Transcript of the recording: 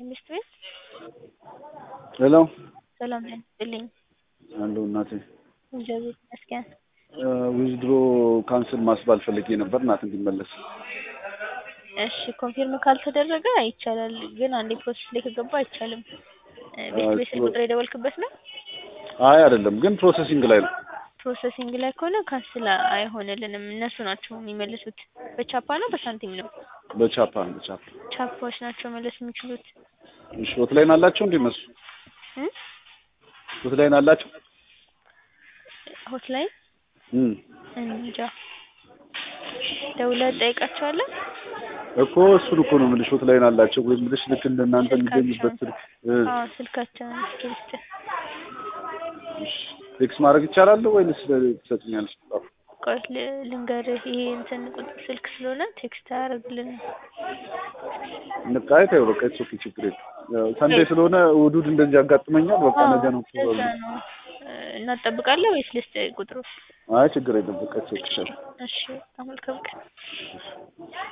ሚስት ቤት ሄሎ ሰላም ጤና ይስጥልኝ። አለሁ እናቴ። እግዚአብሔር ይመስገን። ዊዝድሮ ካንስል ማስባል ፈልጌ ነበር እናት እንዲመለስ። እሺ ኮንፊርም ካልተደረገ ይቻላል፣ ግን አንዴ ፕሮሰስ ላይ ከገባ አይቻልም። ቤት ቤት ስልክ ቁጥር የደወልክበት ነው? አይ አይደለም፣ ግን ፕሮሰሲንግ ላይ ነው። ፕሮሰሲንግ ላይ ከሆነ ካንስል አይሆንልንም። እነሱ ናቸው የሚመልሱት። በቻፓ ነው በሳንቲም ነው? በቻፓ በቻፓ። ቻፓዎች ናቸው መለስ የሚችሉት። እሺ ሆትላይን አላቸው እንዴ እነሱ? እም? ሆትላይን አላቸው? ሆትላይን እም እንጃ ደውለህ ትጠይቃቸዋለህ? እኮ እሱን እኮ ነው የምልሽ። ሆትላይን አላቸው ወይ የምልሽ ልክ እንደ እናንተ የሚገኙበት ስልክ እ አዎ ስልካቸውን እስኪ ልስጥህ። እሺ ቴክስት ማድረግ ይቻላል ወይንስ ትሰጥኛለሽ? ቆይ ል- ልንገርህ ይሄ እንትን ቁጥር ስልክ ስለሆነ ቴክስት አያደርግልንም። በቃ አይ ተይው በቃ ኢትስ ኦኬ ችግር የለም። ያው ሰንዴ ስለሆነ እሑድ እሑድ እንደዚህ ያጋጥመኛል። በቃ ነገ ነው ለዛ ነው እ፣ እናጠብቃለን ወይስ ልስጥህ ቁጥሩ? አይ ችግር የለም በቃ ኢትስ ኦኬ እሺ በጣም መልካም ቀን።